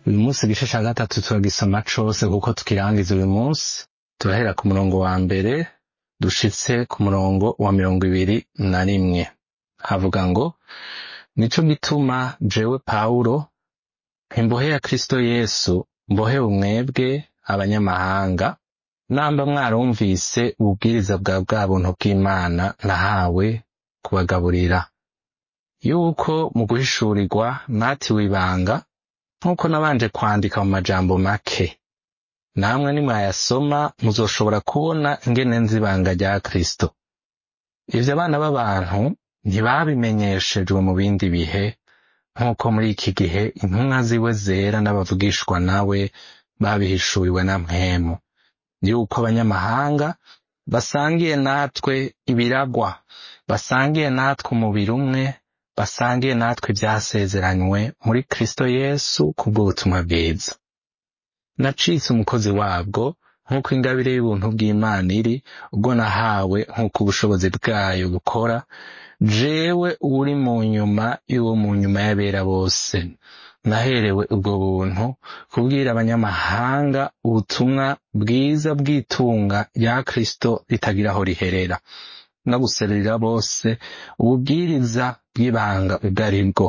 uyu munsi igice ca gatatu turagisoma cose kuko tukirangiza uyu munsi turahera ku murongo wa mbere dushitse ku murongo wa mirongo ibiri na rimwe havuga ngo nico gituma jewe pawulo imbohe ya kristo yesu mbohe umwebwe abanyamahanga namba mwarumvise ububwiriza bwa bwa buntu bw'imana nahawe kubagaburira yuko mu guhishurirwa natiwe ibanga nk'uko nabanje kwandika mu majambo make namwe nimwayasoma muzoshobora kubona ingene nzi ibanga rya kristo ivyo abana b'abantu ntibabimenyeshejwe mu bindi bihe nk'uko muri iki gihe intumwa ziwe zera n'abavugishwa nawe babihishuriwe na mpwemu yuko abanyamahanga basangiye natwe ibiragwa basangiye natwe umubiri umwe basangiye natwe ivyasezeranywe muri kristo yesu kubw'ubutumwa bwiza nacitse umukozi wabwo nk'uko ingabire y'ubuntu bw'imana iri ubwo nahawe nk'uko ubushobozi bwayo bukora jewe uri mu nyuma y'uwo mu nyuma y'abera bose naherewe ubwo buntu kubwira abanyamahanga ubutumwa bwiza bw'itunga rya kristo ritagira aho riherera no guserurira bose ububwiriza bw'ibanga ubwo ari bwo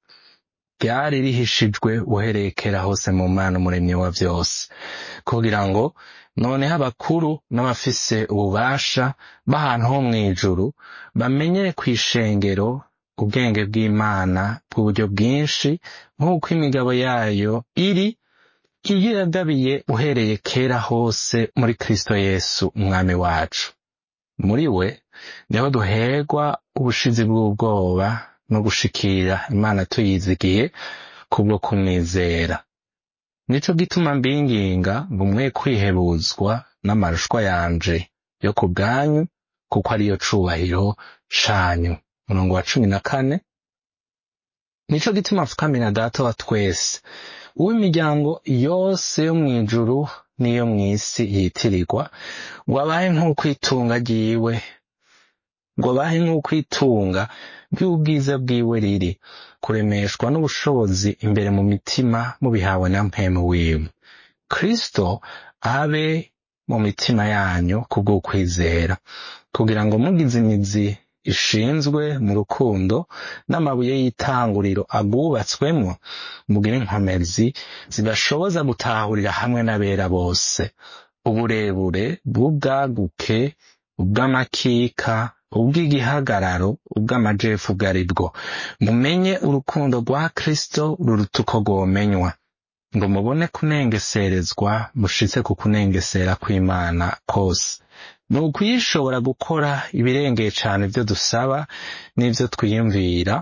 ryari rihishijwe uhereye kera hose mu mana umuremyi wa vyose kugira ngo noneho abakuru n'abafise ububasha b'ahantu ho mw'ijuru bamenyere kw'ishengero ubwenge bw'imana bw'uburyo bwinshi nk'uko imigabo yayo iri iyo yagabiye uhereye kera hose muri kristo yesu umwami wacu muri we niho duherwa ubushizi bw'ubwoba no gushikira imana tuyizigiye kubwo kumwizera nico gituma mbinginga ngo mwe kwihebuzwa n'amarushwa yanje yo ku bwanyu kuko ariyo cubahiro canyu murongo wa cumi na kane nico gituma mfukamira data wa twese uw'imiryango yose yo mw'ijuru n'iyo mw'isi yitirirwa ngo abahe nk'uko itunga ryiwe ngo abahe nk'uko itunga ry'ubwiza bwiwe riri kuremeshwa n'ubushobozi imbere mu mitima mubihawe na mpemu wiwe kristo abe mu mitima yanyu kubw'ukwizera kugira ngo mugize imizi ishinzwe mu rukundo n'amabuye y'itanguriro agwubatswemwo mugire inkomezi zibashoboza gutahurira hamwe n'abera bose uburebure bw'ubwaguke ubw'amakika ubw'igihagararo ubw'amajefu ubwo ari bwo mumenye urukundo rwa kristo ruruta uko rwomenywa ngo mubone kunengeserezwa mushitse ku kunengesera kw'imana kose ni ukuyishobora gukora ibirengeye cane ivyo dusaba n'ivyo twiyumvira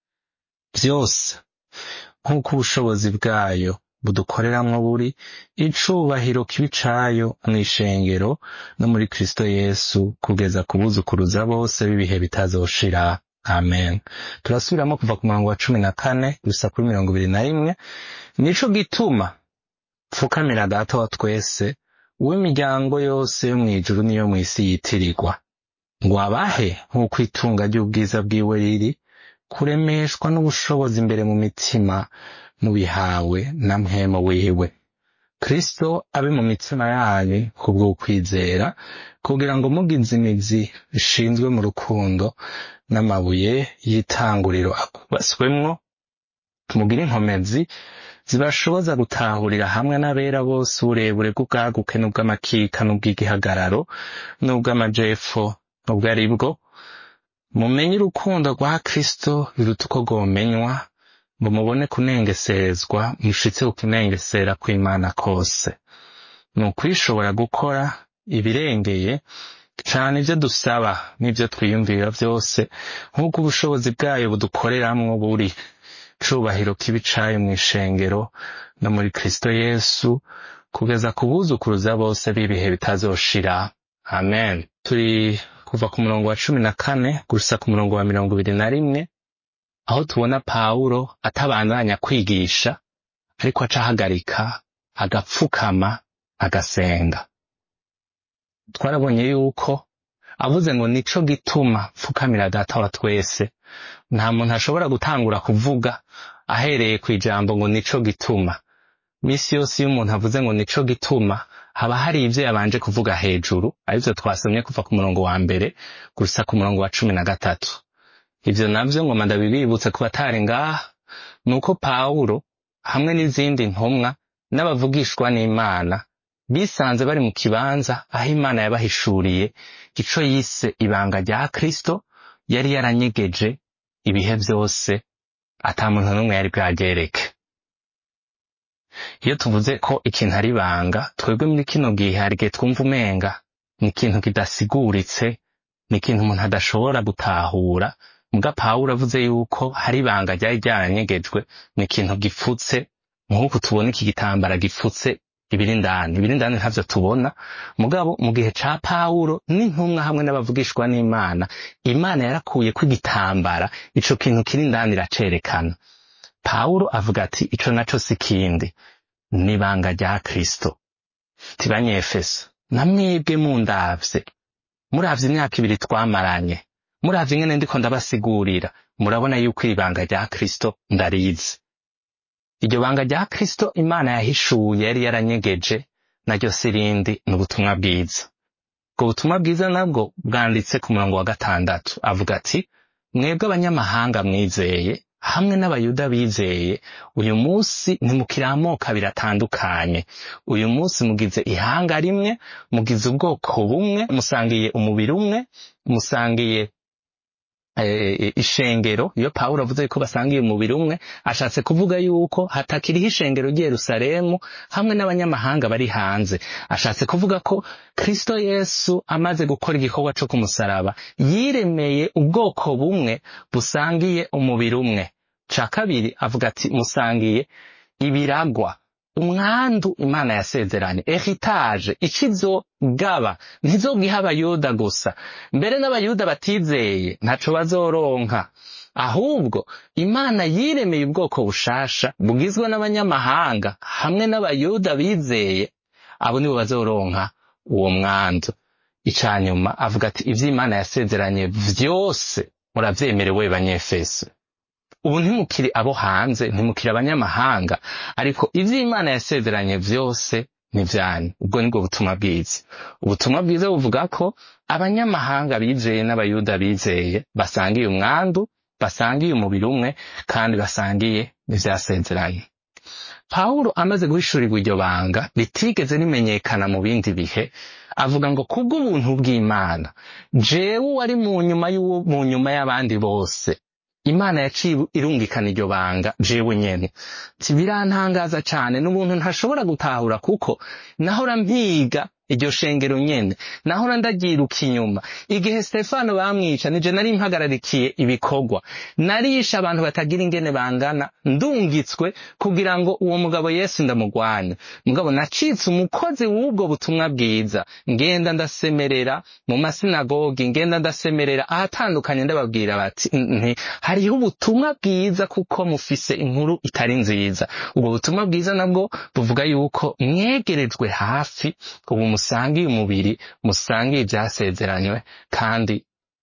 vyose nk'uko ubushobozi bwayo budukoreramwo buri icubahiro kibi cayo mw'ishengero no muri kristo yesu kugeza kubuzukuruza bose b'ibihe bitazoshira amen turasubiramo kuva ku murongo wa cumi na kane gusa kuri mirongo ibiri na rimwe nico gituma pfukamira data wa twese uw'imiryango yose yo mw'ijuru n'iyo mw'isi yitirirwa ngo abahe nk'uko itunga ry'ubwiza bwiwe riri kuremeshwa n'ubushobozi imbere mu mitima mubihawe na mpwemo wiwe kristo abe mu mitima yanyu kubw'ukwizera kugira ngo mugize imizi ishinzwe mu rukundo n'amabuye y'itanguriro akubaswemwo mugire inkomezi zibashoboza gutahurira hamwe n'abera bose uburebure bw'ubwaguke n'ubw'amakika n'ubw'igihagararo n'ubw'amajepfo ubwo ari bwo mumenye urukundo rwa kristo biruta uko rwomenywa ngo mubone kunengeserezwa mushitse ku kunengesera kw'imana kose ni ukwishobora gukora ibirengeye cane ivyo dusaba n'ivyo twiyumvira vyose nk'uko ubushobozi bwayo budukoreramwo buri cubahiro kibi cayo mw'ishengero no muri kristo yesu kugeza ku buzukuruza bose b'ibihe bitazoshira amen turi kuva ku murongo wa cumi na kane gusa ku murongo wa mirongo ibiri na rimwe aho tubona pawulo atabandanya kwigisha ariko aca ahagarika agapfukama agasenga twarabonye yuko avuze ngo nico gituma pfukamira data wa twese nta muntu ashobora gutangura kuvuga ahereye ku ijambo ngo nico gituma misi yose iyo umuntu avuze ngo nico gituma haba hari ivyo yabanje kuvuga hejuru arivyo twasomye kuva ku murongo wa mbere gusa ku murongo wa cumi na gatatu ivyo navyo ngoma ndabibibutse ku batari ngaha ni uko pawulo hamwe n'izindi ntumwa n'abavugishwa n'imana bisanze bari mu kibanza aho imana yabahishuriye ico yise ibanga rya kristo yari yaranyegeje ibihe vyose ata muntu n'umwe yari bwagereke iyo tuvuze ko ikintu ari ibanga twebwe muri kino gihe hari igihe twumva umenga ni ikintu kidasiguritse ni ikintu umuntu adashobora gutahura muga pawulo avuze yuko hari ibanga ryari ryaranyegejwe ni ikintu gipfutse nk'uku tubona iki gitambara gipfutse ibiri indani ibiri indani ntavyo tubona mugabo mu gihe ca pawulo n'intumwa hamwe n'abavugishwa n'imana imana yarakuye ko igitambara ico kintu kiri indani iracerekana pawulo avuga ati ico naco si kindi ni ibanga rya kristo tibanyefeso namwebwe mundavye muravye imyaka ibiri twamaranye muravye ingene ndiko ndabasigurira murabona yuko iri banga rya kristo ndarizi iryo banga rya kristo imana yahishuye yari yaranyegeje naryo si rindi ni ubutumwa bwiza ubwo butumwa bwiza nabwo bwanditse ku murongo wa gatandatu avuga ati mwebwe abanyamahanga mwizeye hamwe n'abayuda bizeye uyu munsi ntimukiri amoko abiri atandukanye uyu munsi mugize ihanga rimwe mugize ubwoko bumwe musangiye umubiri umwe musangiye eh, ishengero iyo pawulo avuze ko basangiye umubiri umwe ashatse kuvuga yuko hatakiriho ishengero ry'i yerusalemu hamwe n'abanyamahanga bari hanze ashatse kuvuga ko kristo yesu amaze gukora igikorwa co kumusaraba yiremeye ubwoko bumwe busangiye umubiri umwe ca kabiri avuga ati musangiye ibiragwa umwandu imana yasezeranye heritage ikizogaba ntizobwiha abayuda gusa mbere n'abayuda batizeye ntaco bazoronka ahubwo imana yiremeye ubwoko bushasha bugizwe n'abanyamahanga hamwe n'abayuda bizeye abo nibo bazoronka uwo mwandu icanyuma avuga ati ivyo imana yasezeranye vyose muravyemerewe banyefeso ubu ntimukiri abo hanze ntimukiri abanyamahanga ariko ivyo imana yasezeranye vyose ni vyanyu ubwo nibwo butumwa bwiza ubutumwa bwiza buvuga ko abanyamahanga bizeye n'abayuda bizeye basangiye umwandu basangiye umubiri umwe kandi basangiye n'ivyasezeranye pawulo amaze guhishurirwa iryo banga ritigeze rimenyekana mu bindi bihe avuga ngo kubw'ubuntu bw'imana jewe wari mu nyuma y'uwo mu nyuma y'abandi bose imana yaciye irungikana iryo banga jewe nyene ti birantangaza cane n'ubuntu ntashobora gutahura kuko nahora mpiga iryo shengero nyene nahora ndagiruka inyuma igihe stefano bamwica nije nari mpagararikiye ibikorwa narisha abantu batagira ingene bangana ndungitswe kugira ngo uwo mugabo yesu ndamugwanya mugabo nacitse umukozi w'ubwo butumwa bwiza ngenda ndasemerera mu masinagogi ngenda ndasemerera ahatandukanye ndababwira bati nti hariho ubutumwa bwiza kuko mufise inkuru itari nziza ubwo butumwa bwiza nabwo buvuga yuko mwegerejwe hafi ubu musangiye umubiri musangiye ibyasezeranywe kandi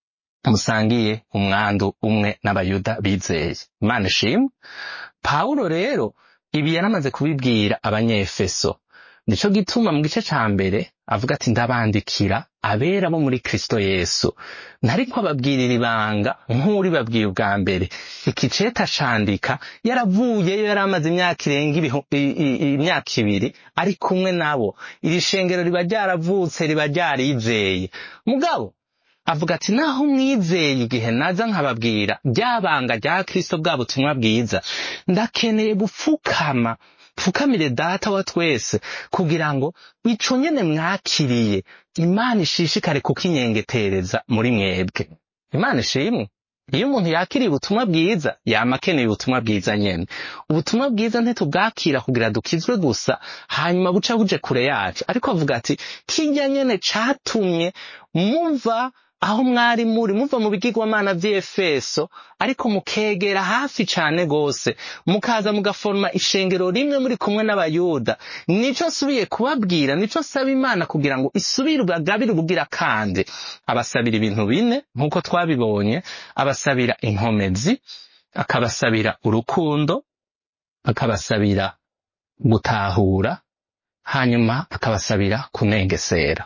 musangiye umwandu umwe n'abayuda bizeye imana ishimwe pawulo rero ibi yaramaze kubibwira abanyefeso nico gituma mu gice ca mbere avuga ati ndabandikira abera bo muri kristo yesu ntariko ababwirira ibanga nk'uri babwiye ubwa mbere iki ceta candika yaravuyeyo yari amaze imyaka irenga ibihu- i- i- imyaka ibiri ari kumwe nabo iri shengero riba ryaravutse riba ryarizeye mugabo avuga ati naho mwizeye igihe naza nkababwira ryabanga rya kristo bwa butumwa bwiza ndakeneye gupfukama pfukamire data wa twese kugira ngo ico nyene mwakiriye imana ishishikare kukinyengetereza muri mwebwe imana ishimwe iyo umuntu yakiriye ubutumwa bwiza yama akeneye ubutumwa bwiza nyene ubutumwa bwiza ntitubwakira kugira dukizwe gusa hanyuma buca buje kure yacu ariko avuga ati kirya nyene catumye muva aho mwari muri muva mu bigirwamana vy'efeso ariko mukegera hafi cane gose mukaza mugaforma ishengero rimwe muri kumwe n'abayuda nico nsubiye kubabwira nico nsaba imana kugira ngo isubire ubagabire ubugira kandi abasabira ibintu bine nk'uko twabibonye abasabira inkomezi akabasabira urukundo akabasabira gutahura hanyuma akabasabira kunengesera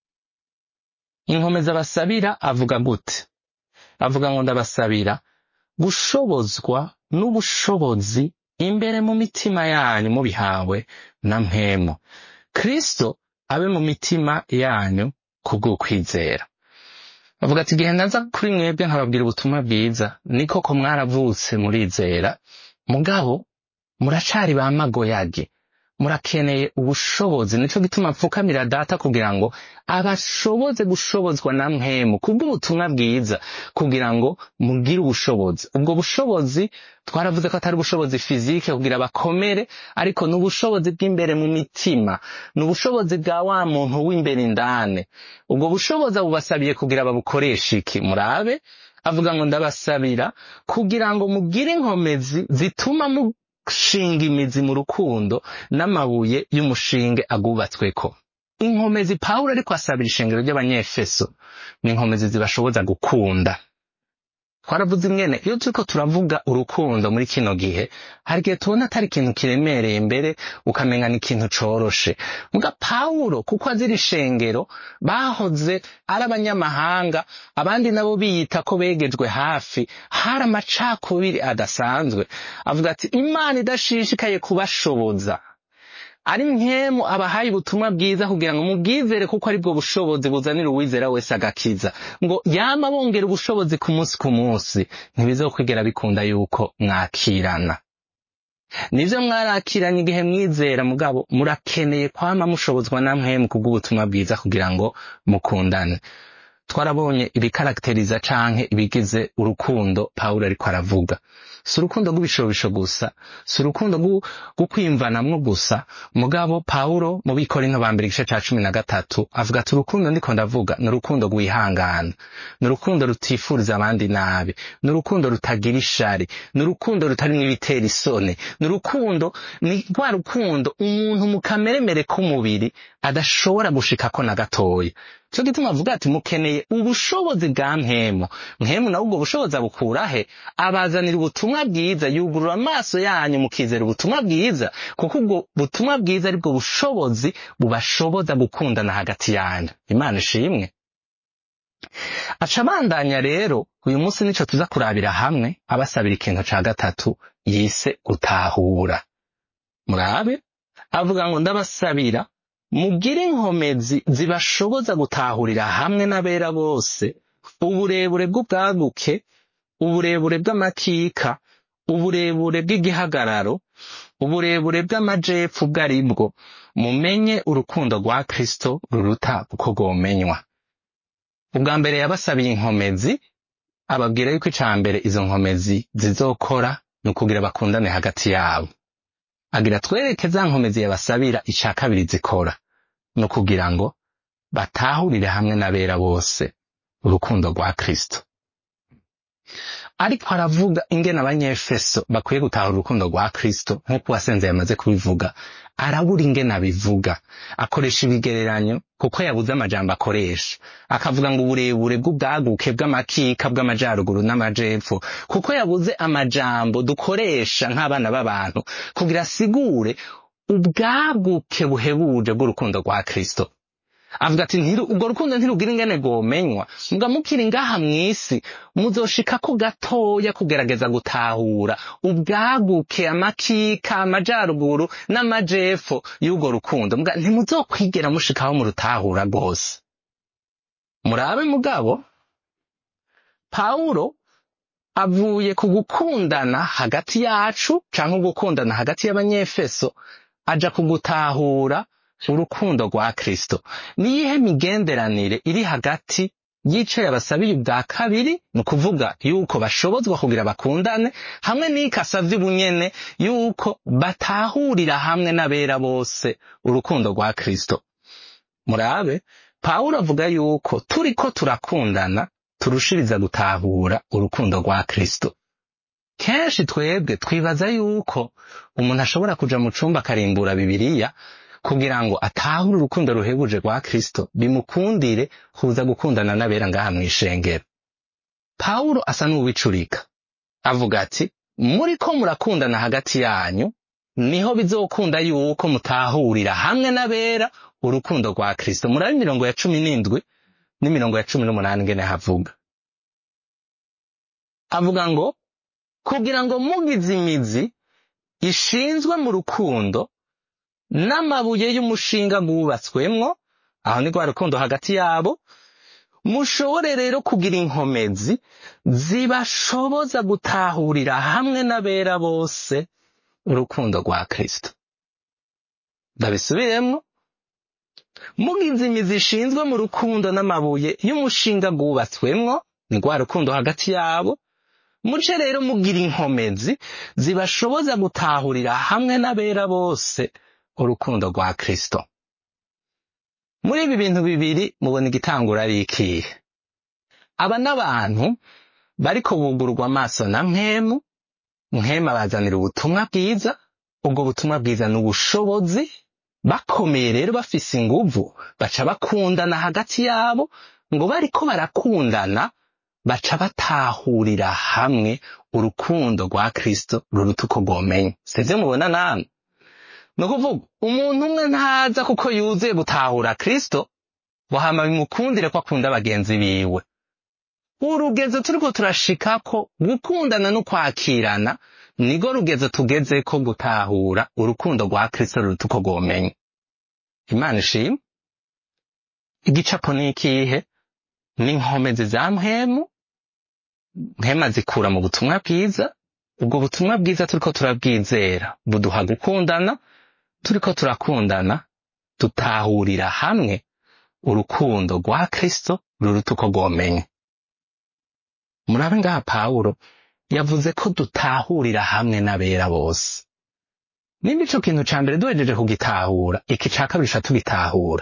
inkomezi abasabira avuga gute avuga ngo ndabasabira gushobozwa n'ubushobozi imbere mu mitima yanyu mubihawe na mpemu kristo abe mu mitima yanyu kubw'ukwizera avuga ati igihe naza kuri mwebwe nkababwira ubutumwa bwiza ni koko mwaravutse murizera mugabo muracari ba magoyage murakeneye ubushobozi nico gituma mpfukamira data kugira ngo abashoboze gushobozwa na mpemu kubw'ubutumwa bwiza kugira ngo mugire ubushobozi ubwo bushobozi twaravuze ko atari ubushobozi fizike kugira bakomere ariko ni ubushobozi bw'imbere mu mitima ni ubushobozi bwa wa muntu w'imbere indane ubwo bushobozi abubasabiye kugira babukoreshe iki murabe avuga ngo ndabasabira kugira ngo mugire inkomezi zituma mushinga imizi mu rukundo n'amabuye y'umushinge agubatsweko inkomezi pawulo ariko asabira ishengero ry'abanyefeso ni inkomezi zibashoboza gukunda twaravuze imwene iyo turiko turavuga urukundo muri kino gihe hari igihe tubona atari ikintu kiremereye mbere ukamenya ni ikintu coroshe muga pawulo kuko azira ishengero bahoze ari abanyamahanga abandi nabo biyita ko begejwe hafi hari amacakubiri adasanzwe avuga ati imana idashishikaye kubashoboza ari nkemu abahaye ubutumwa bwiza kugira ngo mubwizere kuko aribwo bushobozi buzanira uwizera wese agakiza ngo yama bongera ubushobozi ku munsi ku munsi ntibizokwigera bikunda yuko mwakirana nivyo mwarakiranye igihe mwizera mugabo murakeneye kwama mushobozwa na mpemu kubw'ubutumwa bwiza kugira ngo mukundane twarabonye ibikarakteriza canke ibigize urukundo pawulo ariko aravuga si urukundo rw'ibishobisho gusa si urukundo rwo kwimvanamwo gusa mugabo pawulo mu bikorinto ba mbere igice ca cumi na gatatu avuga ati urukundo ndiko ndavuga ni urukundo rwihangana ni urukundo rutifuriza abandi nabi ni urukundo rutagira ishari ni urukundo rutarimwo ibitera isoni ni urukundo ni rwa rukundo umuntu mu kameremere k'umubiri adashobora gushikako na gatoya cyo gituma avuga ati mukeneye ubushobozi bwa mpemu mpemu nawe ubwo bushobozi abukura he abazanira ubutumwa bwiza yugurura amaso yanyu mukizera ubutumwa bwiza kuko ubwo butumwa bwiza aribwo bushobozi bubashoboza gukundana hagati yanyu imana ishimwe aca abandanya rero uyu munsi nico tuza kurabira hamwe abasabira ikintu ca gatatu yise gutahura murabe avuga ngo ndabasabira mugire inkomezi zibashoboza gutahurira hamwe n'abera bose uburebure bw'ubwaguke uburebure bw'amakika uburebure bw'igihagararo uburebure bw'amajepfu ubwo ari bwo mumenye urukundo rwa kristo ruruta uko rwomenywa ubwa mbere yabasabiye inkomezi ababwira yuko ica mbere izo nkomezi zizokora ni ukugira bakundane hagati yabo agira twereke za nkomezi yabasabira ica kabiri zikora ni ukugira ngo batahurire hamwe n'abera bose urukundo rwa kristo ariko aravuga ingene abanyefeso bakwiye gutahura urukundo rwa kristo nk'uko uwasenze yamaze kubivuga arabura ingene abivuga akoresha ibigereranyo kuko yabuze amajambo akoresha akavuga ngo uburebure bw'ubwaguke bw'amakika bw'amajaruguru n'amajepfo kuko yabuze amajambo dukoresha nk'abana b'abantu kugira asigure ubwaguke buhebuje bw'urukundo rwa kristo avuga ati ubwo rukundo ntirugira ingene rwomenywa muga mukiri ngaha mw'isi muzoshikako gatoya kugerageza gutahura ubwaguke amakika amajaruguru n'amajepfo y'urwo rukundo muga ntimuzokwigera mushikaho mu rutahura rwose murabe mugabo pawulo avuye ku gukundana hagati yacu canke gukundana hagati y'abanyefeso aja kugutahura urukundo rwa kristo niyihe migenderanire iri hagati y'ico yabasabiye ubwa kabiri ni ukuvuga yuko bashobozwa kugira bakundane hamwe n'iko asavye ubunyene yuko batahurira hamwe n'abera bose urukundo rwa kristo murabe pawulo avuga yuko turiko turakundana turushiriza gutahura urukundo rwa kristo kenshi twebwe twibaza yuko umuntu ashobora kuja mu cumba akarimbura bibiriya kugira ngo atahure urukundo ruhebuje rwa kristo bimukundire kuza gukundana n'abera ngaha mw'ishengero pawulo asa n'uwicurika avuga ati muriko murakundana hagati yanyu niho bizokunda yuko mutahurira hamwe n'abera urukundo rwa kristo murabe imirongo ya cumi n'indwi n'imirongo ya cumi n'umunani ngene havuga avuga ngo kugira ngo mugize imizi ishinzwe mu rukundo n'amabuye y'umushinga gubatswemwo aho ni rwa rukundo hagati yabo mushobore rero kugira inkomezi zibashoboza gutahurira hamwe n'abera bose urukundo rwa kristo ndabisubiremwo mugize imizi ishinzwe mu rukundo n'amabuye y'umushinga gubatswemwo ni rwa rukundo hagati yabo muce rero mugira inkomezi zibashoboza gutahurira hamwe n'abera bose urukundo rwa kristo muri ibi bintu bibiri mubona igitangura ari ikihe aba n'abantu bariko bugurwa amaso na mpemu mpemu abazanira ubutumwa bwiza ubwo butumwa bwiza ni ubushobozi bakomeye rero bafise inguvu baca bakundana hagati yabo ngo bariko barakundana baca batahurira hamwe urukundo rwa kristo ruruta uko rwomenye sivyo mubona namwe ni ukuvuga umuntu umwe ntaza kuko yuzuye gutahura kristo ngo hama bimukundire ko akunda bagenzi biwe urugezo turiko turashikako gukundana no kwakirana nigo rugezo tugezeko gutahura urukundo rwa kristo ruruta uko rwomenye imana ishimwe igicapo ni ikihe ni inkomezi za mpemu mpema zikura mu butumwa bwiza ubwo butumwa bwiza turiko turabwizera buduha gukundana turiko turakundana dutahurira hamwe urukundo rwa kristo ruruta uko rwomenye murabe ngaha pawulo yavuze ko dutahurira hamwe n'abera bose nimba ico kintu ca mbere duhejeje kugitahura iki ca kabiri ca tugitahura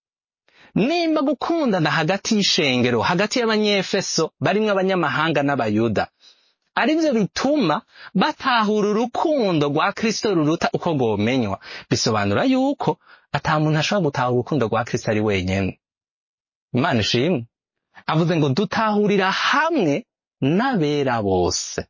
nimba gukundana hagati y'ishengero hagati y'abanyefeso barimwo abanyamahanga n'abayuda arivyo bituma batahura urukundo rwa kristo ruruta uko rwomenywa bisobanura yuko ata muntu ashobora gutahura urukundo rwa kristo ari wenyene imana ishimwe avuze ngo dutahurira hamwe n'abera bose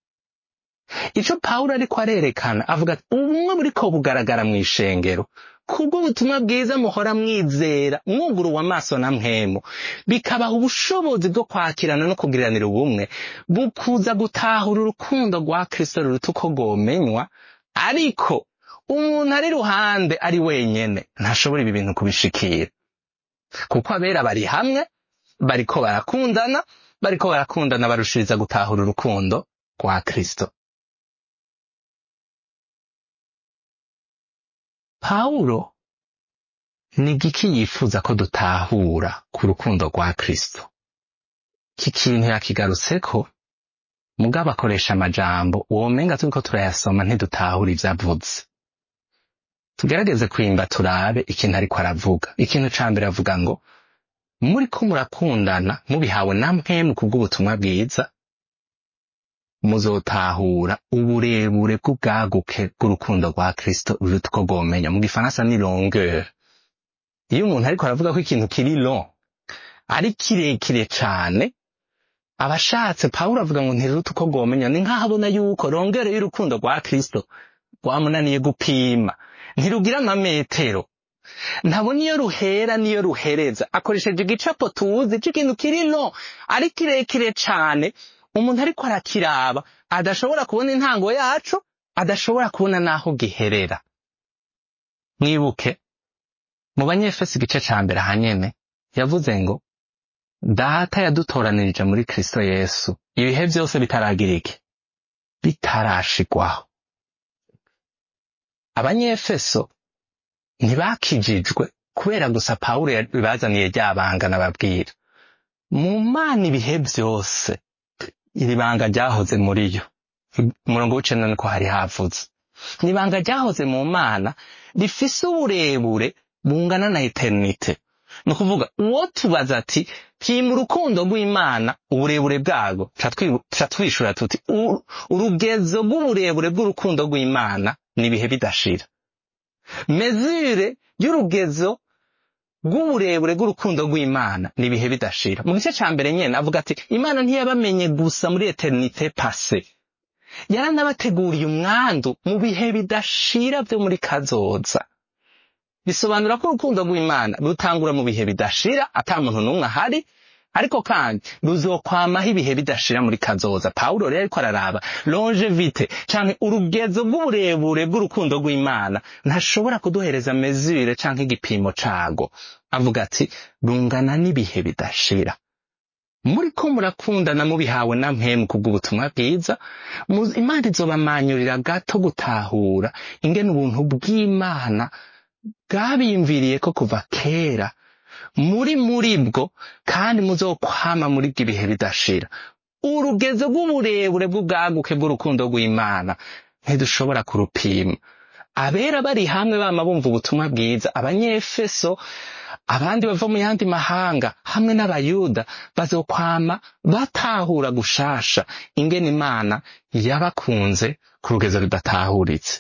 ico pawulo ariko arerekana avuga ati ubumwe buriko bugaragara mu ishengero kubwo ubutumwa bwiza muhora mwizera mwuguruwe amaso na mpemu bikabaha ubushobozi bwo kwakirana no kugiranira ubumwe bukuza gutahura urukundo rwa kristo ruruta uko rwomenywa ariko umuntu ari ruhande ari wenyene ntashobora ibi bintu kubishikira kuko abera bari hamwe bariko barakundana bariko barakundana barushiriza gutahura urukundo rwa kristo pawulo ni igiki yifuza ko dutahura ku rukundo rwa kristo iki kintu yakigarutseko mugabo akoresha amajambo womenga turiko turayasoma ntidutahura ivyo avuze tugerageze kwimba turabe ikintu ariko aravuga ikintu ca mbere avuga ngo muriko murakundana mubihawe na mpemu kubw'ubutumwa bwiza muzotahura uburebure bw'ubwaguke bw'urukundo rwa kristo ruruta uko rwomenya mu gifaransa ni longueur iyo umuntu ariko aravuga ko ikintu kiri long ari kirekire cane aba ashatse pawulo avuga ngo ntiruruta uko rwomenya ni nk'aho abona yuko longueur y'urukundo rwa kristo rwamunaniye gupima ntirugira amametero ntabona iyo ruhera niyo ruhereza akoresheje igicapo tuzi c'ikintu kiri long ari kirekire cane umuntu ariko arakiraba adashobora kubona intango yaco adashobora kubona n'aho giherera mwibuke mu banyefesi igice ca mbere ahanyene yavuze ngo data yadutoranirije muri kristo yesu ibihe vyose bitaragira iki bitarashigwaho abanyefeso ntibakijijwe kubera gusa pawulo yabazaniye ryabanga nababwira mu mana ibihe vyose iri banga ryahoze muri yo umurongo w'icenda niko hari havuze ni ibanga ryahoze mu mana rifise uburebure bungana na eternite ni ukuvuga uwo tubaza ati pima urukundo rw'imana uburebure bwarwo tuca twishura tuti urugezo rw'uburebure bw'urukundo rw'imana ni ibihe bidashira mezure y'urugezo rw'uburebure bw'urukundo rw'imana ni ibihe bidashira mu gice ca mbere nyene avuga ati imana ntiyabamenye gusa muri eternite pase yaranabateguriye umwandu mu bihe bidashira byo muri kazoza bisobanura ko urukundo rw'imana rutangura mu bihe bidashira ata muntu n'umwe ahari ariko kandi ruzokwamaho ibihe bidashira muri kazoza pawulo rero ariko araraba longevite canke urugezo rw'uburebure bw'urukundo rw'imana ntashobora kuduhereza mezure canke igipimo cago avuga ati rungana n'ibihe bidashira muriko murakundana mubihawe na mpemu kubw'ubutumwa bwiza mu- imana izobamanyurira gato gutahura ingene ubuntu bw'imana bwabiyumviriye ko kuva kera muri muri bwo kandi muzokwama muri bwo ibihe bidashira urugezo rw'uburebure bw'ubwaguke bw'urukundo rw'imana ntidushobora kurupima abera bari hamwe bama bumva ubutumwa bwiza abanyefeso abandi bava mu yandi mahanga hamwe n'abayuda bazokwama batahura gushasha ingene imana yabakunze ku rugezo rudatahuritse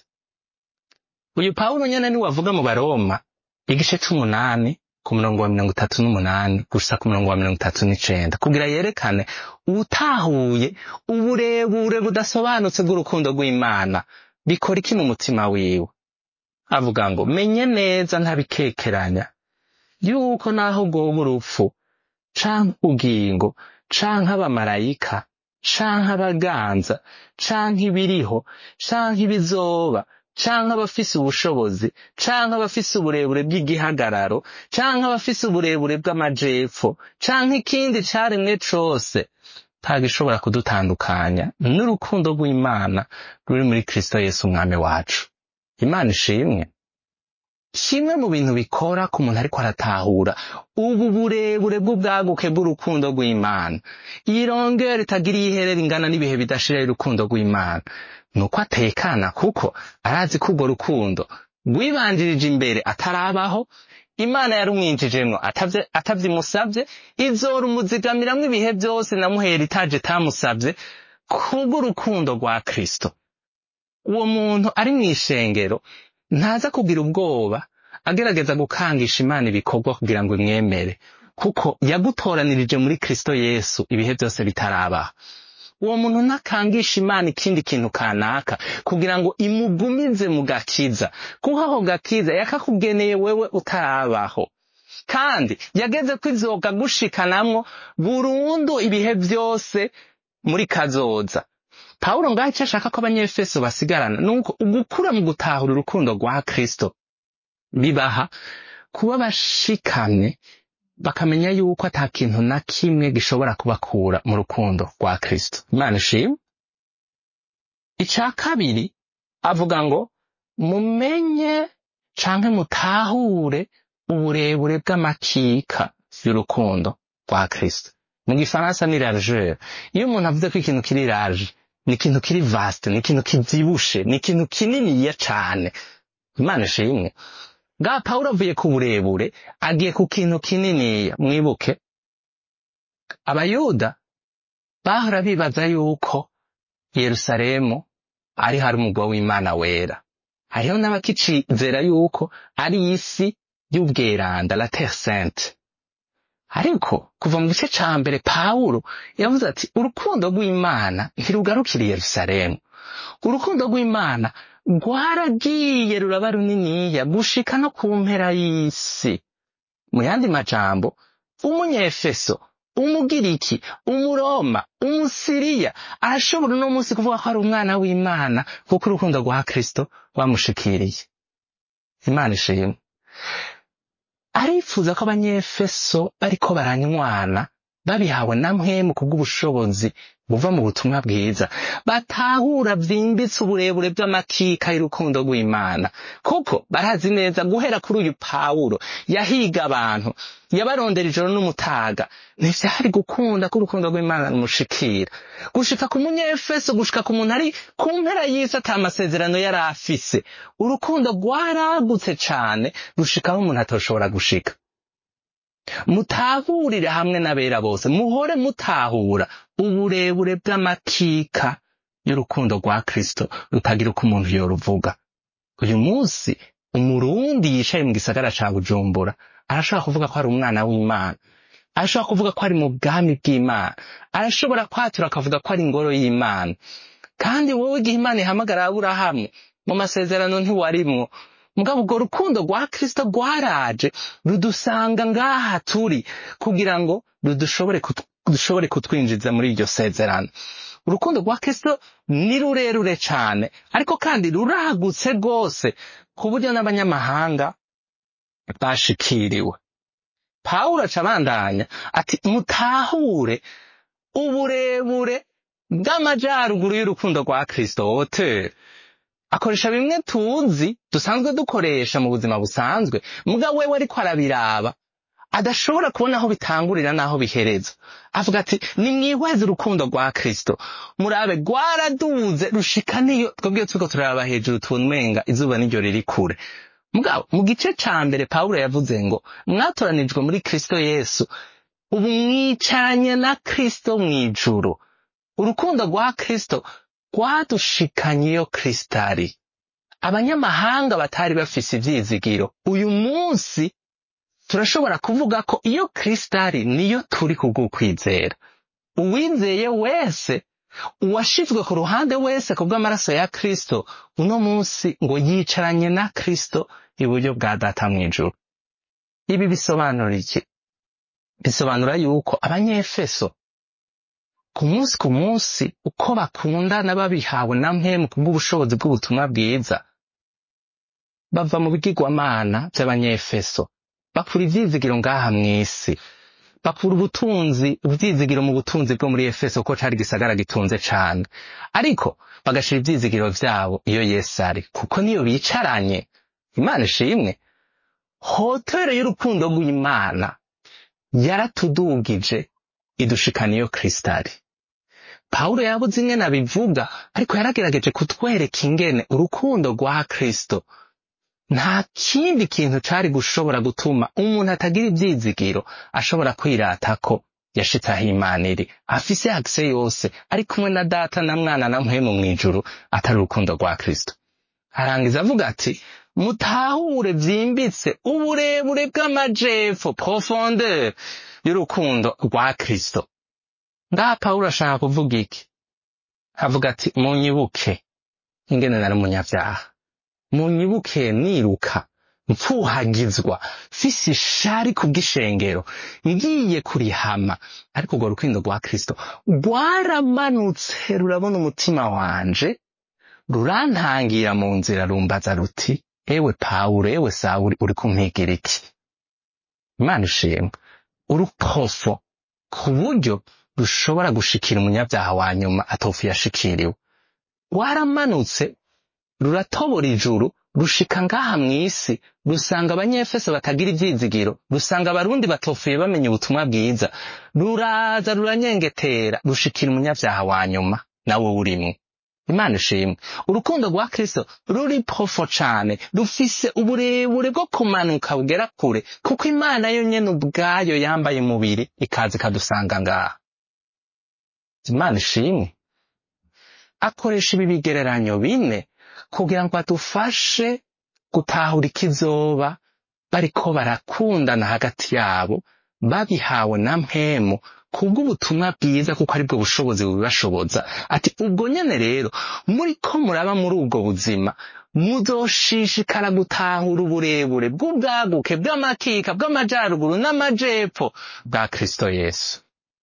uyu pawulo nyene niwe avuga mu baroma igice c'umunani ku murongo wa mirongo itatu n'umunani gusa ku murongo wa mirongo itatu n'icenda kugira yerekane utahuye uburebure budasobanutse bw'urukundo rw'imana bikora iki mu mutima wiwe avuga ngo menye neza ntabikekeranya yuko naho bwoba urupfu canke ubugingo canke abamarayika canke abaganza canke ibiriho canke ibizoba canke abafise ubushobozi canke abafise uburebure bw'igihagararo canke abafise uburebure bw'amajepfo canke ikindi caremwe cose ntagishobora kudutandukanya n'urukundo rw'imana ruri muri kristo yesu umwami wacu imana ishimwe kimwe mu bintu bikora ku muntu ariko aratahura ubu burebure bw'ubwaguke bw'urukundo rw'imana iyi rongera itagira iyiherera ingana n'ibihe bidashira y'urukundo rw'imana ni uko atekana kuko arazi ko urwo rukundo rwibanjirije imbere atarabaho imana yarumwinjijemwo atavye- atavyimusavye izorumuzigamiramwo ibihe byose namuhera itaje itamusavye kubw'urukundo rwa kristo uwo muntu ari mu ishengero ntaza kugira ubwoba agerageza gukangisha imana ibikorwa kugira ngo imwemere kuko yagutoranirije muri kristo yesu ibihe byose bitarabaho uwo muntu ntakangisha imana ikindi kintu kanaka kugira ngo imugumize mu gakiza kuko ako gakiza yakakugeneye wewe utarabaho kandi yageze ko izoga gushikanamwo burundu ibihe byose muri kazoza pawulo ngaho icyo ashaka ko abanyefeso basigarana ni uko ugukura mu gutahura urukundo rwa kristo bibaha kuba bashikamye bakamenya yuko ata kintu na kimwe gishobora kubakura mu rukundo rwa kristo imana ishimwe icya kabiri avuga ngo mumenye canke mutahure uburebure bw'amakika y'urukundo rwa kristo mu gifaransa ni largeur iyo umuntu avuze ko ikintu kiri large ni ikintu kiri vaste ni ikintu kivyibushe ni ikintu kininiya cane imana ishimwe bwa pawulo avuye ku burebure agiye ku kintu kininiya mwibuke abayuda bahora bibaza yuko yerusalemu ari hari umugwa w'imana wera hariho n'abakicizera yuko ari isi y'ubweranda la terre sainte ariko kuva mu gice ca mbere pawulo yavuze ati urukundo rw'imana ntirugarukira i yerusalemu urukundo rw'imana rwaragiye ruraba runiniya gushika no ku mpera y'isi mu yandi majambo umunyefeso umugiriki umuroma umusiriya arashobora uno munsi kuvuga ko ari umwana w'imana kuko urukundo rwa kristo rwamushikiriye imana ishimwe arifuza ko abanyefeso bariko baranywana babihawe na mpwemu kubw'ubushobozi buva mu butumwa bwiza batahura vyimbitse uburebure bw'amakika y'urukundo rw'imana kuko barazi neza guhera kuri uyu pawulo yahiga abantu yabarondera ijoro n'umutaga ntivyari gukunda ko urukundo rw'imana rumushikira gushika ku munyefeso gushika ku muntu ari ku mpera y'isi ata amasezerano yari afise urukundo rwaragutse cane rushikaho umuntu atoshobora gushika mutahurire hamwe n'abera bose muhore mutahura uburebure bw'amakika y'urukundo rwa kristo rutagira uko umuntu yoruvuga uyu munsi umurundi yicaye mu gisagara ca bujumbura arashobora kuvuga ko ari umwana w'imana arashobora kuvuga ko ari mu bwami bw'imana arashobora kwatura akavuga ko ari ingoro y'imana kandi wowe igihe imana ihamagara aburahamu mu masezerano ntiwarimwo mugabo urwo rukundo rwa kristo rwaraje rudusanga ngaha turi kugira ngo rudushobore kut- dushobore kutwinjiza muri iryo sezerano urukundo rwa kristo ni rurerure cane ariko kandi ruragutse rwose ku buryo n'abanyamahanga bashikiriwe pawulo aca abandanya ati mutahure uburebure bw'amajaruguru y'urukundo rwa kristo wote akoresha bimwe tuzi dusanzwe dukoresha mu buzima busanzwe mugabo wewe ariko arabiraba adashobora kubona aho bitangurira n'aho bihereza avuga ati nimwihweze urukundo rwa kristo murabe rwaraduze rushika niyo twebwe turiko turaraba hejuru tubona umenga izuba niryo riri kure mugabo mu gice ca mbere pawulo yavuze ngo mwatoranijwe muri kristo yesu ubu mwicaranye na kristo mw'ijuru urukundo rwa kristo rwadushikanye iyo kristo ari abanyamahanga batari bafise ivyizigiro uyu munsi turashobora kuvuga ko iyo kristo ari niyo turi kubw'ukwizera uwizeye wese uwashizwe ku ruhande wese kubw'amaraso ya kristo uno munsi ngo yicaranye na kristo iburyo bwa data mw'ijuru ibi bisobanura iki bisobanura yuko abanyefeso ku munsi ku munsi uko bakundana babihawe na mpemu kubw'ubushobozi bw'ubutumwa bwiza bava mu bigirwamana by'abanyefeso bakura ivyizigiro ngaha mw'isi bakura ubutunzi ivyizigiro mu butunzi bwo muri efeso ko cari gisagara gitunze cane ariko bagashira ivyizigiro vyabo iyo yesu ari kuko niyo bicaranye imana ishimwe hotero y'urukundo rw'imana yaratudugije idushikana iyo kristo ari pawulo yabuze ingene abivuga ariko yaragerageje kutwereka ingene urukundo rwa kristo nta kindi kintu cari gushobora gutuma umuntu atagira ivyizigiro ashobora kwirata ko yashitse aho imana iri afise akise yose ari kumwe na data na mwana na mpwemu mw'ijuru atari urukundo rwa kristo arangiza avuga ati mutahure vyimbitse uburebure bw'amajepfo profondeur y'urukundo rwa kristo ngaha pawulo ashaka kuvuga iki avuga ati munyibuke ingene nari umunyavyaha munyibuke niruka mpfuhagizwa mfise ishari kubw'ishengero ngiye kurihama ariko urwo rukundo rwa kristo rwaramanutse rurabona umutima wanje rurantangira mu nzira rumbaza ruti ewe pawulo ewe sawuli uri kumpigira iki imana ishimwe urupofo ku buryo rushobora gushikira umunyabyaha wa nyuma atofu yashikiriwe rwaramanutse ruratobora ijuru rushika ngaha mw'isi rusanga abanyefeso batagira ivyizigiro rusanga abarundi batofuye bamenya ubutumwa bwiza ruraza ruranyengetera rushikira umunyavyaha wa nyuma nawe urimwo imana ishimwe urukundo rwa kristo ruri profo cane rufise uburebure bwo kumanuka bugera kure kuko imana yo nyene ubwayo yambaye umubiri ikaza ikadusanga ngaha imana ishimwe akoresha ibi bigereranyo bine kugira ngo adufashe gutahura ikizoba bariko barakundana hagati yabo babihawe na mpemu kubw'ubutumwa bwiza kuko aribwo bushobozi bubibashoboza ati ubwo nyene rero muriko muraba muri ubwo buzima muzoshishikara gutahura uburebure bw'ubwaguke bw'amakika bw'amajaruguru n'amajepfo bwa kristo yesu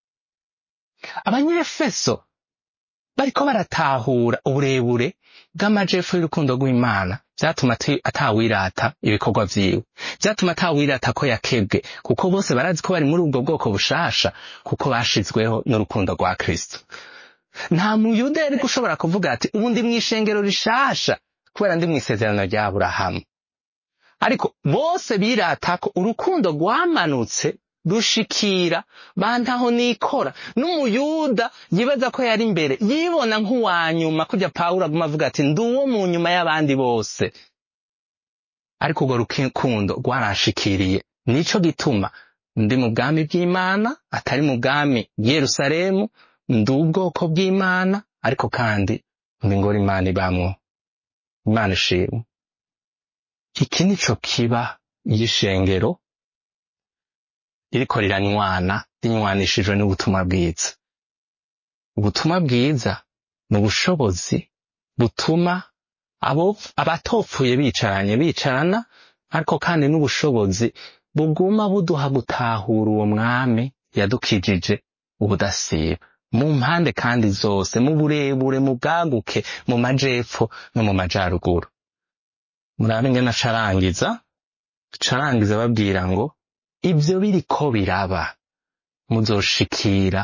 abanyefeso bariko baratahura uburebure bw'amajepfo y'urukundo rw'imana vyatuma ati- atawirata ibikorwa vyiwe vyatuma atawirata ko yakebwe kuko bose barazi ko bari muri ubwo bwoko bushasha kuko bashizweho n'urukundo rwa kristo nta muyuda yari gushobora kuvuga ati ubu ndi mw'ishengero rishasha kubera ndi mw'isezerano rya aburahamu ariko bose birata ko urukundo rwamanutse rushikira bantaho nikora n'umuyuda yibaza ko yari imbere yibona nk'uwanyuma kurya pawulo aguma avuga ati ndi uwo mu nyuma y'abandi bose ariko urwo rukundo rwaranshikiriye nico gituma ndi mu bwami bw'imana atari mu bwami bw'Yerusalemu ndi ubwoko bw'imana ariko kandi ndi ngora imana ibamwo imana ishimwe iki nico kiba y'ishengero iriko riranywana rinywanishijwe n'ubutumwa bwiza ubutumwa bwiza ni ubushobozi butuma abo abatopfuye bicaranye bicarana ariko kandi n'ubushobozi buguma buduha gutahura uwo mwami yadukijije ubudasiba mu mpande kandi zose mu burebure mu bwaguke mu majepfo no mu majaruguru murabe ngena carangiza carangiza babwira ngo ibyo biriko biraba muzoshikira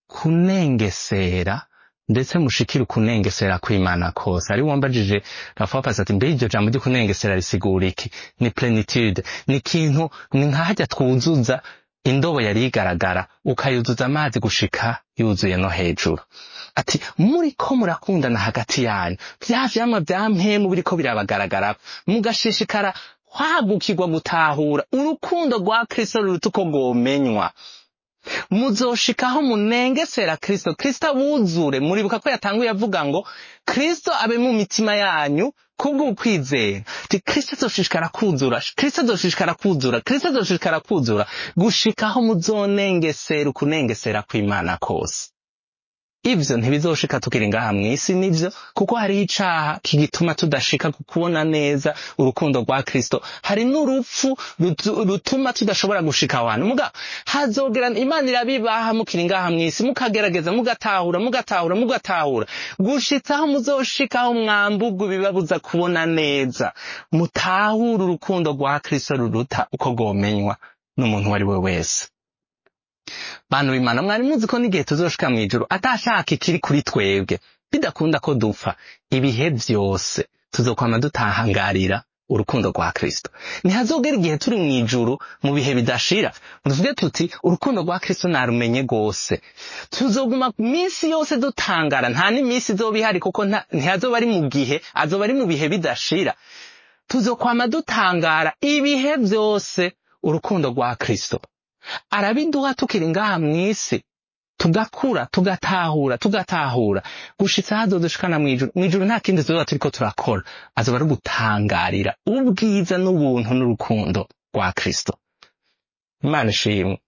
kunengesera ndetse mushikire ukunengesera kw'imana kose ari wambajije rafapasi ati mbe iryo jambo ry'ukunengesera risigura iki ni plenitude ni ikintu ni nkahajya twuzuza indobo yari igaragara ukayuzuza amazi gushika yuzuye no hejuru ati muriko murakundana hagati yanyu vya vyamwa vya mpemu biriko birabagaragara mugashishikara kwagukirwa gutahura urukundo rwa kristo ruruta uko rwomenywa muzoshikaho munengesera kristo kristo abuzure muribuka ko yatanguye avuga ngo kristo abe mu mitima yanyu kubw'ukwizera ti kristo azoshishikara kuzura kristo azoshishikara kuzura kristo azoshishikara kuzura gushikaho muzonengesera ukunengesera kw'imana kose ivyo ntibizoshika tukiri ngaha mw'isi nivyo kuko hariho icaha kigituma tudashika ku kubona neza urukundo rwa kristo hari n'urupfu rutu- rutuma tudashobora gushika ahantu muga hazogera imana irabibaha mukiri ngaha mw'isi mukagerageza mugatahura mugatahura mugatahura gushitsaho muzoshikaho mwambugwa ibibabuza kubona neza mutahure urukundo rwa kristo ruruta uko rwomenywa n'umuntu uwo ari we wese bantu b'imana mwari muzi ko n'igihe tuzoshika mw'ijuru atashaka ikiri kuri twebwe bidakunda ko dupfa ibihe vyose tuzokwama dutahangarira urukundo rwa kristo ntihazogera igihe turi mw'ijuru mu bihe bidashira tuvuge tuti urukundo rwa kristo narumenye rwose tuzoguma minsi yose dutangara nta n'iminsi izoba ihari kuko nta- ntihazoba ari mu gihe azoba ari mu bihe bidashira tuzokwama dutangara ibihe vyose urukundo rwa kristo arabiduha tukiri ngaha mw'isi tugakura tugatahura tugatahura gushitsa hazodushikana mw'ijuru mw'ijuru nta kindi tuzoba turiko turakora azoba ari gutangarira ubwiza n'ubuntu n'urukundo rwa kristo imana ishimwe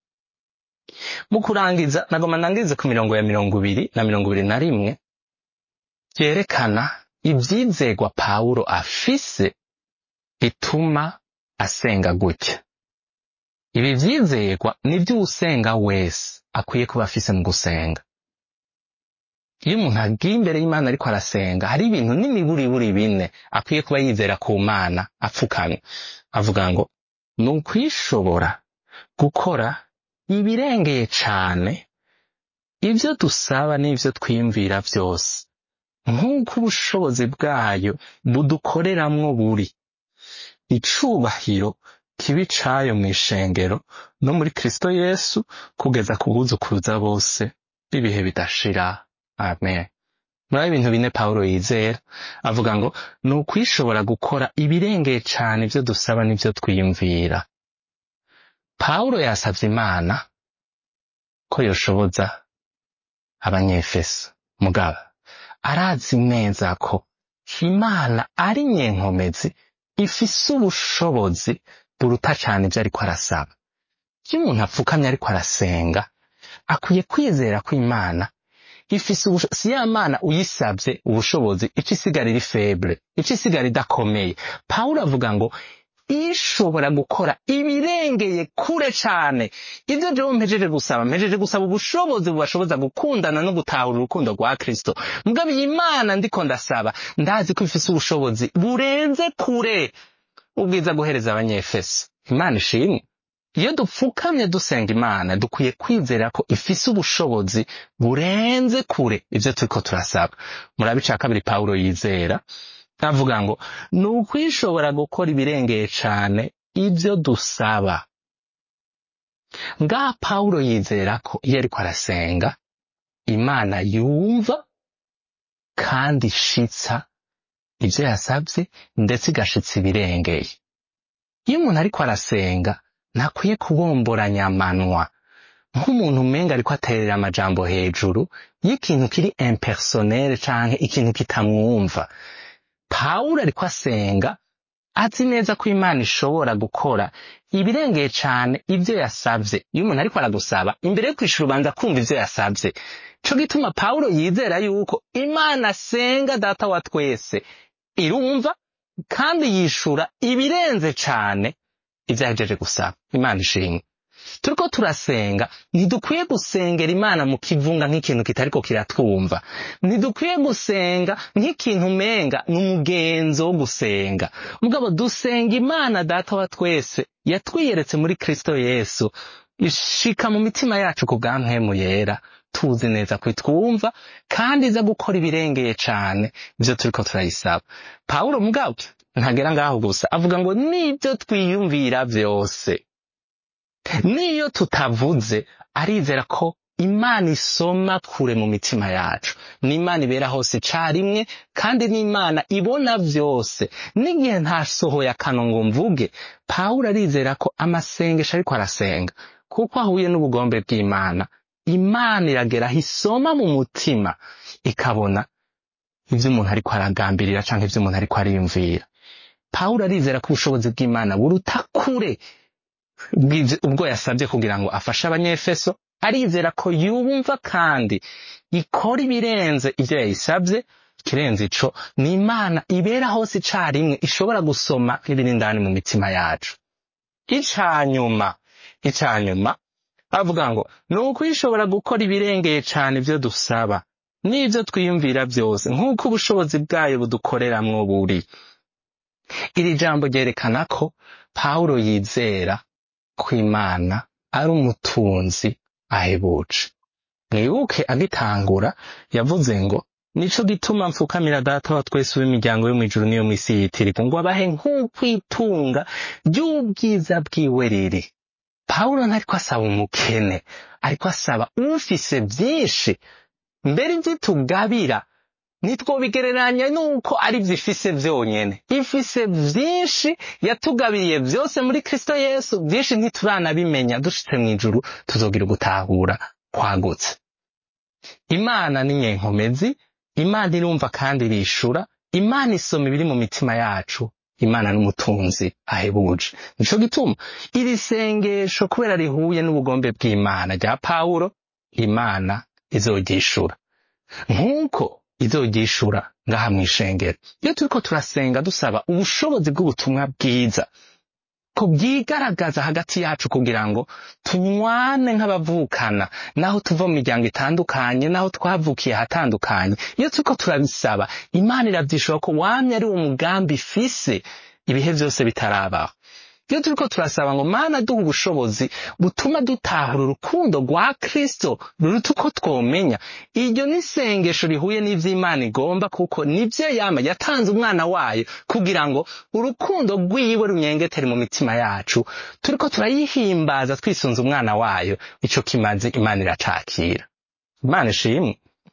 mu kurangiza nagoma nangirize ku mirongo ya mirongo ibiri na mirongo ibiri na rimwe vyerekana ivyizegwa pawulo afise bituma asenga gutya ibi vyizegwa nivyo uwusenga wese akwiye kuba afise mu gusenga iyo umuntu agiye imbere y'imana ariko arasenga hari ibintu n'imiburiburi bine akwiye kuba yizera ku mana apfukamye avuga ngo ni ukwishobora gukora ibirengeye cane ivyo dusaba n'ivyo twiyumvira vyose nk'uko ubushobozi bwayo budukoreramwo buri icubahiro kibi cayo mw'ishengero no muri kristo yesu kugeza ku buzukuruza bose b'ibihe bidashira amen muri ibintu bine pawulo yizera avuga ngo ni ukwishobora gukora ibirengeye cane ivyo dusaba n'ivyo twiyumvira pawulo yasavye imana ko yoshoboza abanyefeso mugabo arazi neza ko imana ari nyenkomezi ifise ubushobozi buruta cane ivyo ariko arasaba iyo umuntu apfukamye ariko arasenga akwiye kwizera ko imana ifise ubusho- si ya mana uyisavye ubushobozi ica isigara iri feble ica isigara idakomeye pawulo avuga ngo ishobora gukora ibirengeye kure cane ivyo jewe mpejeje gusaba mpejeje gusaba ubushobozi bubashoboza gukundana no gutahura urukundo rwa kristo mugabo iyi mana ndiko ndasaba ndazi ko ifise ubushobozi burenze kure ubwiza guhereza abanyefeso imana ishimwe iyo dupfukamye dusenga imana dukwiye kwizera ko ifise ubushobozi burenze kure ivyo turiko turasaba murabe ica kabiri pawulo yizera avuga ngo ni ukwishobora gukora ibirengeye cane ivyo dusaba ngaha pawulo yizera ko iyo ariko arasenga imana yumva kandi ishitsa ivyo yasavye ndetse igashitsa ibirengeye iyo umuntu ariko arasenga ntakwiye kubomboranya amanwa nk'umuntu umenga ariko aterera amajambo hejuru y'ikintu kiri impersonel canke ikintu kitamwumva pawulo ariko asenga azi neza ko imana ishobora gukora ibirengeye cane ivyo yasavye iyo umuntu ariko aragusaba imbere yo kwishura ubanza kumva ivyo yasavye co gituma pawulo yizera yuko imana asenga data wa twese irumva kandi yishura ibirenze cane ivyo yahejeje gusaba imana ishimwe turiko turasenga ntidukwiye gusengera imana mu kivunga nk'ikintu kitariko kiratwumva ntidukwiye gusenga nk'ikintu umenga ni umugenzo wo gusenga mugabo dusenga imana data wa twese yatwiyeretse muri kristo yesu ishika mu mitima yacu ku bwa mpemu yera tuzi neza ko itwumva kandi iza gukora ibirengeye cane ivyo turiko turayisaba pawulo mugabo ntagera ngaho gusa avuga ngo n'ibyo twiyumvira vyose n'iyo tutavuze arizera ko imana isoma kure mu mitima yacu n'imana ibera hose icarimwe kandi n'imana ibona vyose n'igihe ntasohoye akano ngo mvuge pawulo arizera ko amasengesho ariko arasenga kuko ahuye n'ubugombe bw'imana imana irageraho isoma mu mutima ikabona ivyo umuntu ariko aragambirira canke ivyo umuntu ariko ariyumvira pawulo arizera ko ubushobozi bw'imana buruta kure bw'ivyo- ubwo yasabye kugira ngo afashe abanyefeso arizera ko yumva kandi ikora ibirenze ivyo yayisabye ikirenze ico ni imana ibera hose icarimwe ishobora gusoma n'ibiri indani mu mitima yacu icanyuma icanyuma avuga ngo ni uko ishobora gukora ibirengeye cane ivyo dusaba n'ivyo twiyumvira vyose nk'uko ubushobozi bwayo budukoreramwo buri iri jambo ryerekana ko pawulo yizera ko imana ari umutunzi ahebuje mwibuke agitangura yavuze ngo nico gituma mfukamira data wa twese w'imiryango yo mw'ijuru n'iyo mw'isi yitirirwa ngo abahe nk'uko itunga ry'ubwiza bwiwe riri pawulo ntariko asaba umukene ariko asaba ufise vyinshi mbere ivyo tugabira ntitwobigereranya nuko ari vyo ifise vyonyene ifise vyinshi yatugabiriye vyose muri kristo yesu vyinshi ntituranabimenya dushitse mw'ijuru tuzogira ugutahura kwagutse imana ni nyenkomezi imana irumva kandi irishura imana isoma ibiri mu mitima yacu imana n'umutunzi ahebuje nico gituma iri sengesho kubera rihuye n'ubugombe bw'imana rya pawulo imana izoryishura nk'uko izoryishura ngaha mw'ishengero iyo turiko turasenga dusaba ubushobozi bw'ubutumwa bwiza ko bwigaragaza hagati yacu kugira ngo tunywane nk'abavukana naho tuva mu miryango itandukanye naho twavukiye ahatandukanye iyo turiko turabisaba imana iravyishura ko wamye ari uwo mugambi ifise ibihe vyose bitarabaho iyo turiko turasaba ngo mana duha ubushobozi butuma dutahura urukundo rwa kristo ruruta uko twomenya iryo ni isengesho rihuye n'ivy'imana igomba kuko nivyo yama yatanze umwana wayo kugira ngo urukundo rwiwe runyengetere mu mitima yacu turiko turayihimbaza twisunze umwana wayo ico kimaze imana iracakira imana ishimwe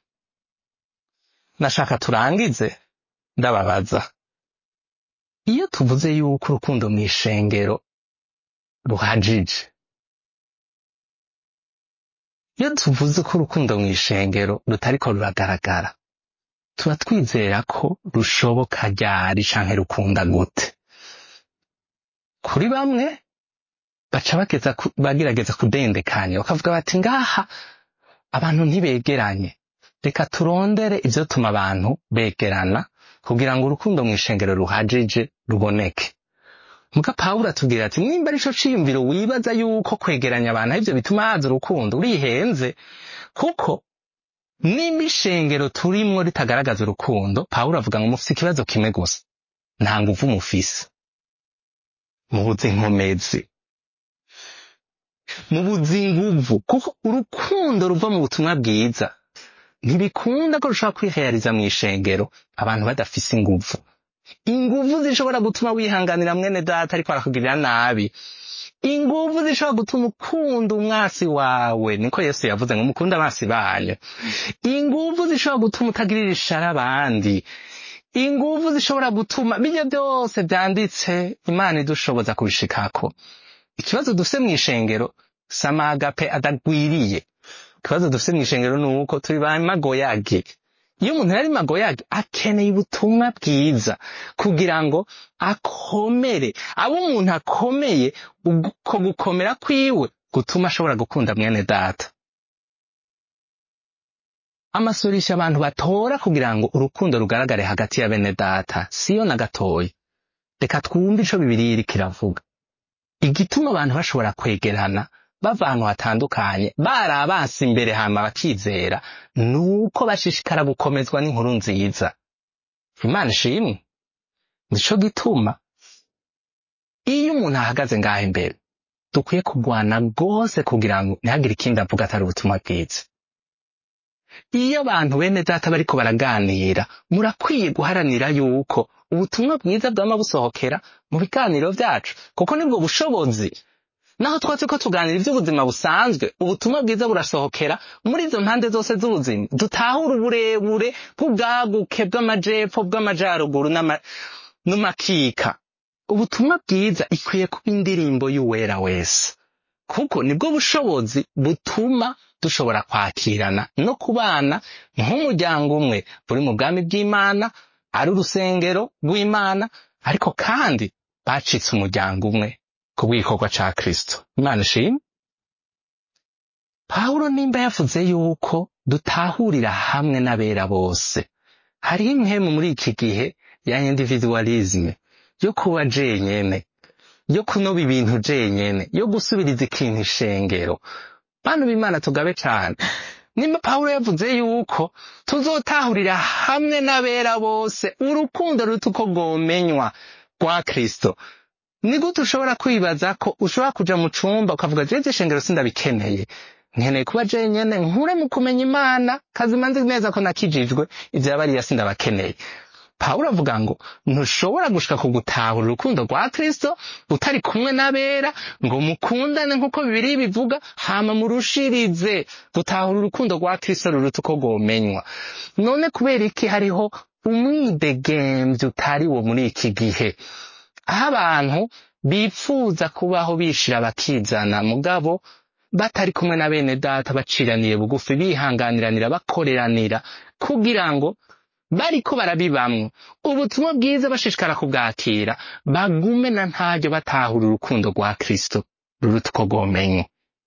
nashaka turangize ndababaza iyo tuvuze yuko urukundo mw'ishengero ruhajije iyo tuvuze ko urukundo mw'ishengero rutariko ruragaragara tuba twizera ko rushoboka ryari canke rukunda gute kuri bamwe baca bageza ku- bagerageza kudendekanya bakavuga bati ngaha abantu ntibegeranye reka turondere ivyotuma abantu begerana kugira ngo urukundo mw'ishengero ruhajije ruboneke muga pawulo atubwira ati nimba arico ciyumviro wibaza yuko kwegeranya abantu arivyo bituma haza urukundo urihenze kuko nimba ishengero turimwo ritagaragaza urukundo pawulo avuga ngo mufise ikibazo kimwe gusa nta nguvu mufise mubuze inkomezi mubuze inguvu kuko urukundo ruva mu butumwa bwiza ntibikunda ko rushobora kwihayariza mu ishengero abantu badafise inguvu inguvu zishobora gutuma wihanganira mwene data ariko arakugirira nabi inguvu zishobora gutuma ukunda umwasi wawe niko yesu yavuze ngo mukunde abasi banyu inguvu zishobora gutuma utagirira ishara abandi inguvu zishobora gutuma bijya byose byanditse imana idushoboza kubishikako ikibazo dufise mu ishengero samagape adagwiriye ikibazo dufise mu ishengero ni uko turi ba magoyage iyo umuntu yari magoyage akeneye ubutumwa bwiza kugira ngo akomere abe umuntu akomeye uko gukomera kwiwe gutuma ashobora gukunda mwene data amasorisha abantu batora kugira ngo urukundo rugaragare hagati ya bene data siyo na gatoya reka twumve ico bibiriya iriko iravuga igituma abantu bashobora kwegerana bava ahantu hatandukanye bari abansi imbere hama bakizera ni uko bashishikara gukomezwa n'inkuru nziza imana ishimwe nico gituma iyo umuntu ahagaze ngaho imbere dukwiye kurwana rwose kugira ngo ntihagire ikindi avuga atari ubutumwa bwiza iyo abantu bene data bariko baraganira murakwiye guharanira yuko ubutumwa bwiza bwama busohokera mu biganiro vyacu kuko nibwo bushobozi naho twatse ko tuganira ivy'ubuzima busanzwe ubutumwa bwiza burasohokera muri izo mpande zose z'ubuzima dutahura uburebure bw'ubwaguke bw'amajepfo bw'amajaruguru n'ama- n'amakika ubutumwa bwiza ikwiye kuba indirimbo y'uwera wese kuko nibwo bushobozi butuma dushobora kwakirana no kubana nk'umuryango umwe buri mu bwami bw'imana ari urusengero rw'imana ariko kandi bacitse umuryango umwe ku bw'igikorwa ca kristo imana ishimwe pawulo nimba yavuze yuko dutahurira hamwe n'abera bose hariho impemu muri iki gihe ya individualisme yo kuba jenyene yo kunoba ibintu jenyene yo gusubiriza ikintu ishengero bantu b'imana tugabe cane nimba pawulo yavuze yuko tuzotahurira hamwe n'abera bose urukundo ruta uko rwomenywa rwa kristo ni gute ushobora kwibaza ko ushobora kuja mu cumba ukavuga jeje ishengero sindabikeneye nkeneye kuba jenyene nkure mu kumenya imana kazima nzi neza ko nakijijwe ivyo yabariya sindabakeneye pawulo avuga ngo ntushobora gushika ku gutahura urukundo rwa kristo utari kumwe n'abera ngo mukundane nk'uko bibiri bivuga hama murushirize gutahura urukundo rwa kristo ruruta uko rwomenywa none kubera iki hariho umwidegemvyo utari wo muri iki gihe aho abantu bipfuza kubaho bishira bakizana mugabo batari kumwe na bene data baciraniye bugufi bihanganiranira bakoreranira kugira ngo bariko barabibamwo ubutumwa bwiza bashishikara kubwakira bagume na ntaryo batahura urukundo rwa kristo ruruta uko rwomenywa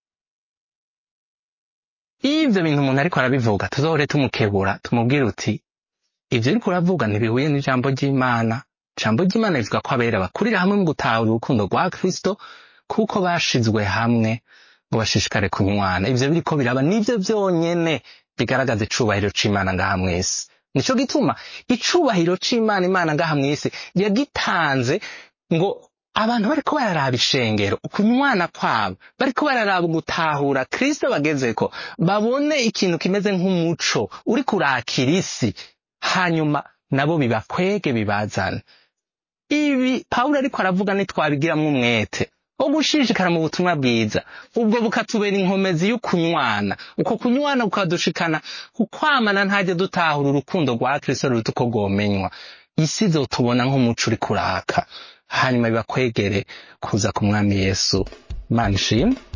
iyo ivyo bintu umuntu ariko arabivuga tuzohore tumukebura tumubwire uti ivyo uriko uravuga ntibihuye n'ijambo ry'imana ijambo ry'imana rivuga ko abera bakurira hamwe mu gutahura urukundo rwa kristo kuko bashizwe hamwe ngo bashishikare kunywana ivyo biriko biraba nivyo vyonyene bigaragaza icubahiro c'imana ngaha mw'isi nico gituma icubahiro c'imana imana ngaha mw'isi yagitanze ngo abantu bariko bararaba ishengero ukunywana kwabo bariko bararaba gutahura kristo bagezeko babone ikintu kimeze nk'umuco uri kurakira isi hanyuma nabo bibakwege bibazane ibi pawulo ariko aravuga ntitwabigiramwo umwete wo gushishikara mu butumwa bwiza ubwo bukatubera inkomezi y'ukunywana uko kunywana kukadushikana kukwamana ntajya dutahura urukundo rwa kristo ruruta uko rwomenywa isi izotubona nk'umuco uri kuraka hanyuma bibakwegere kuza ku mwami yesu imana ishimwe